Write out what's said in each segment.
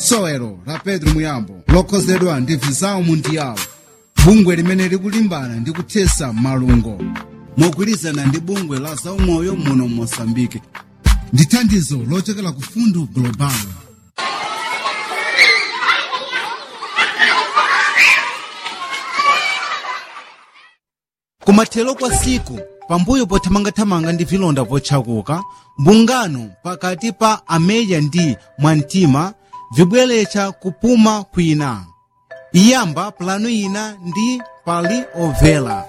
sowelo la pedro muyambo lokhozedwa ndi visao mundiyawo bungwe limene likulimbana ndi kuthesa malungo mogwirizana ndi bungwe la zaumoyo muno mosambike ndi thandizo lochokera ku fundu global kumathero kwa siku pambuyo pothamangathamanga ndi vilonda vochakuka mbungano pakati pa ameya ndi mwamtima vibweretsa kupuma kwina iyamba pulanu ina ndi pali ovela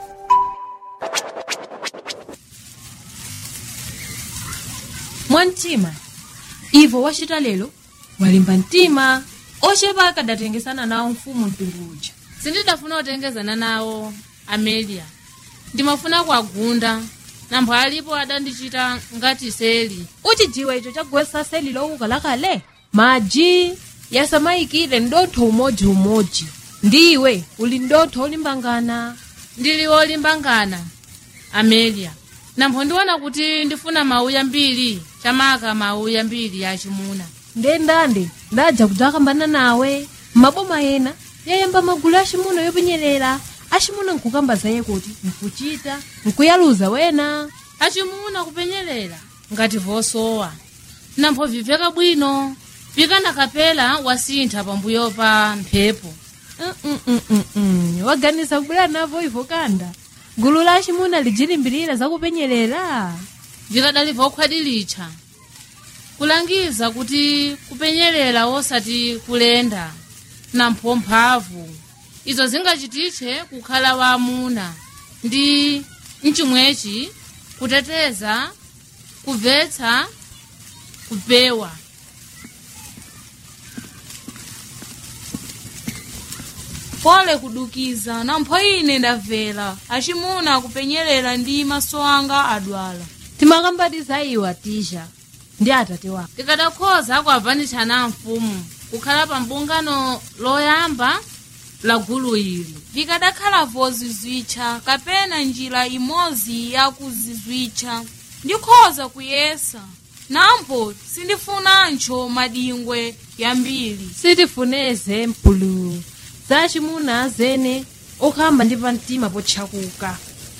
mwamtima ivo wacita lero walimba mtima ochepa akadatengesana nawo mfumu mtundu uja sindidafuna kutengezana nawo amelia ndimafuna kuagunda nampho alipo adandichita ngati seli uchijiwa icho chagwesa seli lowuka lakale maji yasamayikire ndotho umodzi-umodzi ndiwe uli ndotho olimbangana ndili wolimbangana amelia nampho ndiona kuti ndifuna mauya mbiri chamaka mauya mbiri yachimuna ndendande ndadza kudzakambana nawe maboma ena yayamba magulu achimuno yopenyerera achimuno nkukamba zaye kuti nkuchita nkuyaluza wena achimuna kupenyerera ngati vosowa nampho viveka bwino pikana kapela wasintha pambuyo pa mphepo Mm-mm-mm-mm. waganiza kubwera navo ivo kanda gulu la achimuna lijilimbirira zakupenyerera vikadali vokhwadilitcha kulangiza kuti kupenyerera wosati kulenda nampho mphamvu izo zingachititche kukhala waamuna ndi mchimwechi kuteteza kubvetsa kupewa pole kudukiza nampho ine ndamvera achimuna kupenyerera ndi maso anga adwala timakambatiza iwa tisha ndi atate wako tikadakhoza kuavanitshana mfumu kukhala pa mbungano loyamba la gulu ili likadakhala vozizwitcha kapena njira imodzi yakuzizwitcha ndikhoza kuyesa nampho sindifunancho madingwe yambiri sitifuneze mpulu za achimuna zene okhamba ndi pamtima potchakuka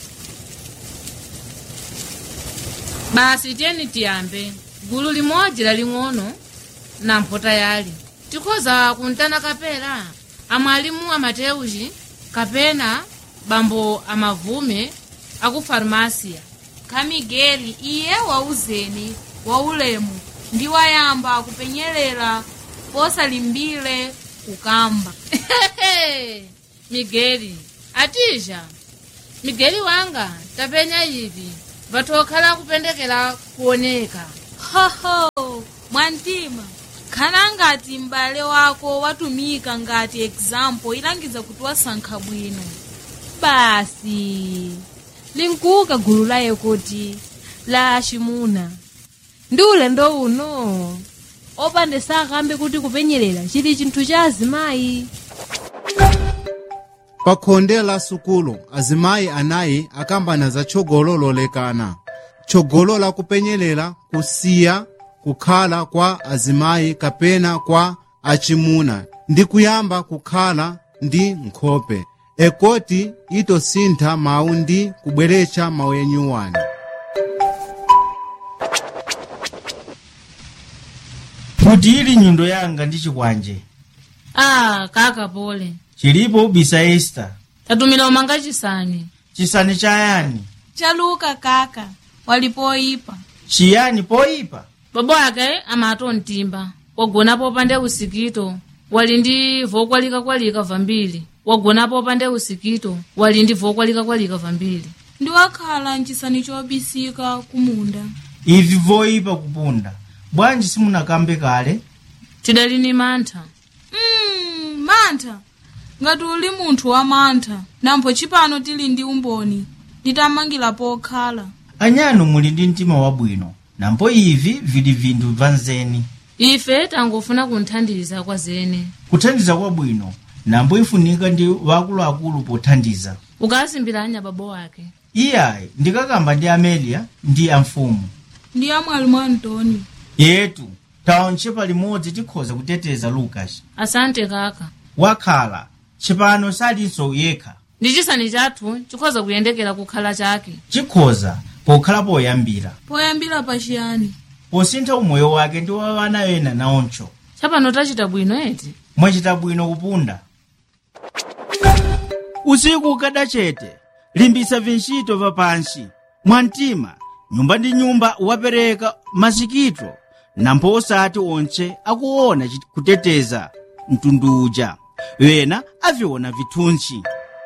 basi tiyeni tiyambe gulu limodzi laling'ono nampho tayali tikhoza kuntana kapela amwalimu amateuchi kapena bambo amavume aku farmasiya kamigeli iye wauzeni waulemu ndi wayamba kupenyerera posalimbire kukamba migeli atija migeli wanga tapenya ivi vatokhala kupendekera kuoneka hoho mwantima khana ngati m'bale wako watumika ngati example ilangiza kuti wasankha bwino basi linkuka gulu laye kuti la achimuna ndi ulendo uno opande sakambe kuti kupenyerera chili chinthu cha azimayi pa khonde la sukulu azimayi anayi akambana za tchogolo lolekana tchogolo la kupenyerera kusiya kukhala kwa azimayi kapena kwa achimuna ndi kuyamba kukhala ndi nkhope ekoti itosintha mawu ndi kubweretsa mawu enyuwani kuti ili nyundo yanga ndi chikwanje ah kaka pole chilipo bisa esta tatumira umanga chisani chisani chayani chaluka kaka walipoyipa chiyani poyipa babo ake amato mtimba wagonapo pande usikito wali ndi vokwalika-kwalika vambiri wagonapo pande usikito wali ndi vokwalika-kwalika vambiri ndi wakhala mchisani chobisika kumunda ivi voyipa kupunda bwanji simunakambe kale tidali ni mantha mm, mantha ngati uli munthu wa mantha nampho chipano tili ndi umboni nditamangira pokhala anyano muli ndi mtima wabwino nampo ivi vili vinthu vanzeni ife tangofuna kunthandiza kwa zene kuthandiza kwabwino nambo ifunika ndi wakuluakulu pothandiza ukasimbiranya babo wake iyayi ndikakamba ndi amelia ndi amfumu ndi amwalimu antoni yetu taonche palimodzi tikhoza kuteteza lucas asante kaka wakhala chipano salinso yekha ndi chisani chathu chikhoza kuyendekera kukhala chake chikhoza pokhala poyambira poyambira pachiyani posintha umoyo wake ndi wa ana ena naoncho chapano tachita bwino eti mwachita bwino kupunda usiku ukada chete limbisa vincito va pansi mwamtima nyumba ndi nyumba wapereka masikito nampho osati onse akuona chit- kuteteza mtundu uja wena aviona vithunsi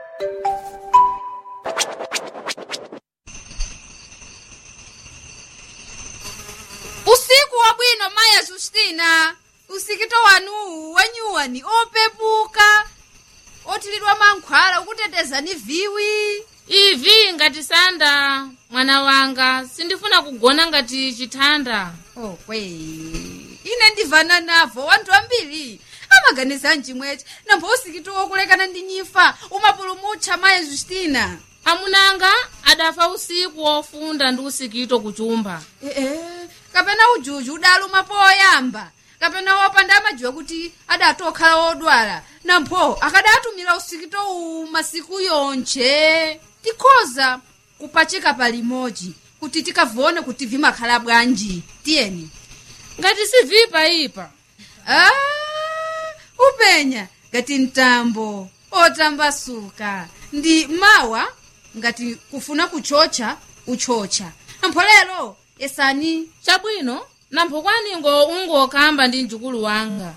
usiku wabwino maya justina usikito wanuwu wenyuwani opepuka otilidwa mankhwala ukuteteza ni viwi ivi ngati sanda mwana wanga sindifuna kugona ngati chithanda okwe ine ndivana navo wanthu ambiri amaganiza mchimweche nambo usikito wokulekana ndi nyifa umapulumutcha maya justina amunanga adafa usiku wofunda ndi usikito kuchumba ee kapena ujuju udaluma poyamba kapena wopanda amajiwa kuti adatokhala wodwala nampho akadatumira usikito uwu masiku yonche tikhoza kupachika palimodzi kuti tikavone kuti vimakhala bwanji tiyeni ngati sivipa ipa ah, upenya ngati mtambo otambasuka ndi mawa ngati kufuna kuchocha uchocha nampho lero esani chabwino nampho kwaningo ungokamba ndi mjukulu wanga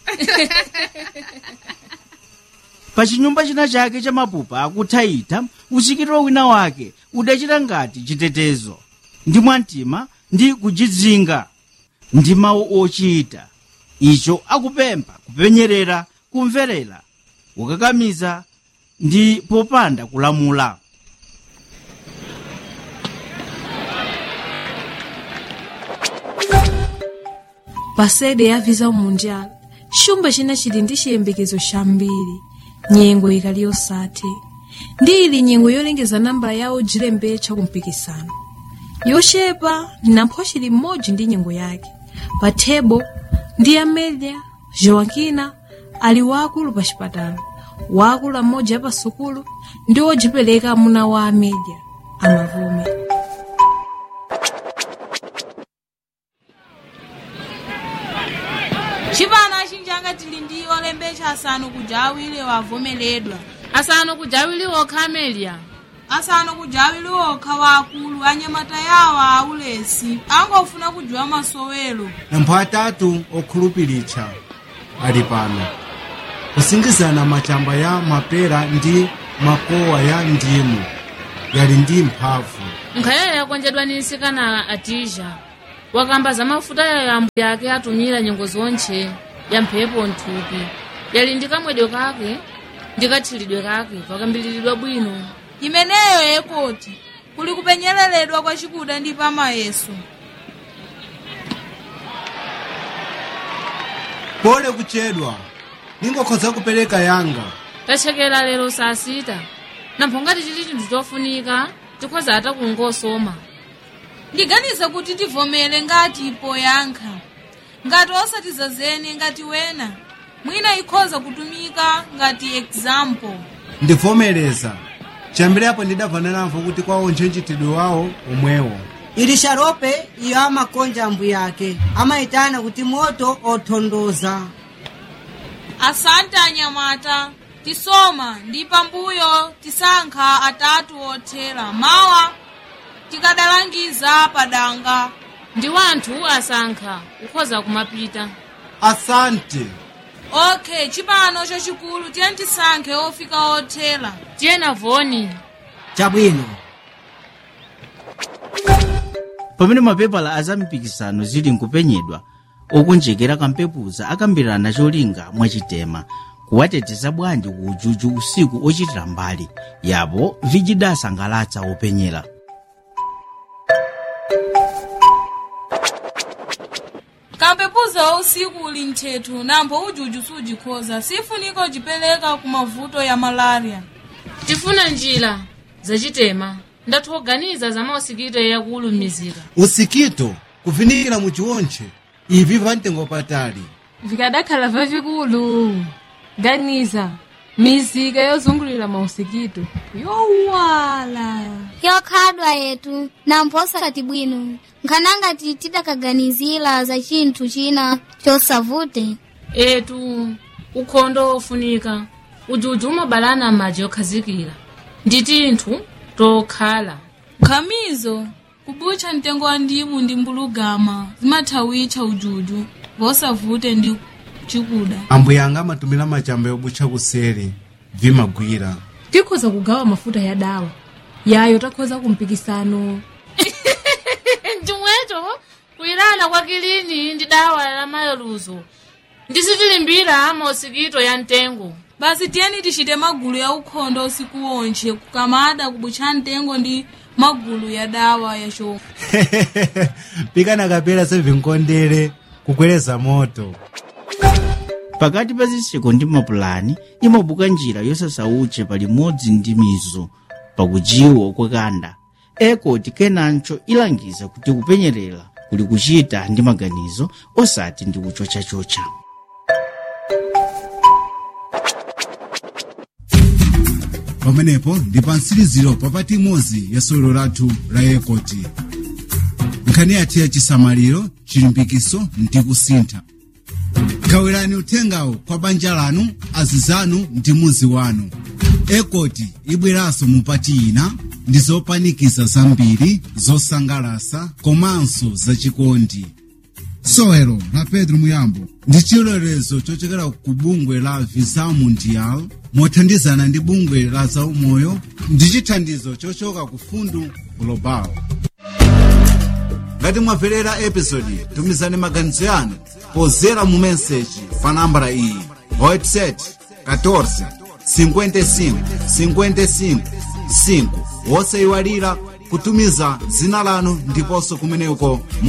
pa chinyumba china chake cha mapupa akuthaitha usikito wina wake udachita ngati chitetezo ndi mwamtima ndi kujidzinga ndi mawu ochita icho akupempha kupenyerera kumverera kukakamiza ndi popanda kulamula pasede yaviza umunjala chumba china chili ndi chiyembekezo chambiri nyengo ikali yosathe ndi ili nyengo yolengeza nambala yawo jilembetcha kumpikisano yochepa nampho chili mmodzi ndi nyengo yake pa thebo ndi amelia joakina ali waakulu pa chipatala waakulu amodzi apa sukulu ndi wojipereka amuna wa amelia amavume chipano achinjanga tili ndi olembecha asanu kuja awiri wavomeledwa asanu kujawili okha amelia asanu kuja awiri okha waakulu anyamata yawo aulesi angofuna kujiwa masowelo nampho atatu okhulupiritsha ali pano kusingizana machamba ya mapera ndi makowa ya ndimu yali ndi mphamvu nkhayayo yakonjedwa ni nsikana atija wakamba za mafuta ya yambo yake atumira nyengo zonche ya mphepo nthupi yali ndi kamwedwe kake ndi kathilidwe kake pakambiliridwa bwino imeneyo yekoti kuli kupenyeleredwa kwa chikuda ndi pamayeso pole kuchedwa ningokhoza kupereka yanga tachekera lero saa sita nampho ngati chili chinthu chofunika tikhoza ata kungosoma ndiganiza kuti tivomere ngati poyankha ngati osatizazene ngati wena mwina ikhoza kutumika ngati example ndivomereza chambirapo ndidavana namvo kuti kwawo ntchentchitidwe wawo omwewo ili sharope iyo amakonja ambu yake amayitana kuti moto othondoza asante anyamata tisoma ndi pambuyo tisankha atatu othera mawa tikadalangiza padanga ndi wanthu asankha kukhoza kumapita asante okay chipano chachikulu tiye tisankhe ofika othera tiyena voni chabwino pamene mapepala azampikisano zili nkupenyedwa okonjekera kampepuza akambirana cholinga mwachitema kuwateteza bwanji ku ujuju usiku ochitira mbali yapo vijidasangalatsa openyera kampepuza wa usiku uli nthetho nambo ujuju sujikhoza sifunika ujipereka ku mavuto ya malaria tifuna njira zachitema ndathu oganiza za mausikito yakuulumizika usikito kuvinikira muchiwontche ivi pamtengo patali vikadakhala vavikulu ganiza mizika yozungulira mausikito yowala yokhadwa yetu na mphosati bwino nkhanangati tidakaganizira za chinthu china chosavute etu ukhondo ofunika ujuju umabalana m'madzi okhazikira ndi tinthu tokhala nkhamizo kubutcha mtengo wa ndimu ndi mbulugama zimathawitcha ujuju vosavute ndi chikuda ambuya anga amatumira machamba yobutcha kuseri vimagwira tikhoza kugawa mafuta ya dawa yayo takhoza kumpikisano chomwecho kuyilana kwa kilini ndi dawa la mayeluzo ndisitilimbira mausikito ya mtengo basi tiyeni tichite magulu ya ukhondo usiku wonche kukamada kubutcha mtengo ndi magulu ya dawa ya chomwe pikana kapera sevinkondere kukweleza moto pakati pa zitseko ndi mapulani imabuka njira yosasauche palimodzi ndi mizo pakujiwa kwakanda ekoti kenancho ilangiza kuti kupenyerera kuli kuchita ndi maganizo osati ndi kuchochachocha pamenepo ndi pa mtsiriziro papati imodzi ya sewero lathu la ekoti nkhani yathu ya chisamaliro chilimbikiso ndi kusintha gawirani uthengawo kwa banja lanu azizanu ndi muzi wanu ekoti ibweranso mupati ina ndi zopanikiza zambiri zosangalasa komanso zachikondi sewero la pedro muyambo ndi chilolezo chochokera ku bungwe la visa mundial mothandizana ndi bungwe la zaumoyo ndi chithandizo chochoka ku fundu global ngati mwamverera episodi tumizani maganizo yanu pozera mu meseji pa nambala iyi whatsapp 14 55 55 5 wosayiwalira kutumiza dzina lanu ndiponso kumeneko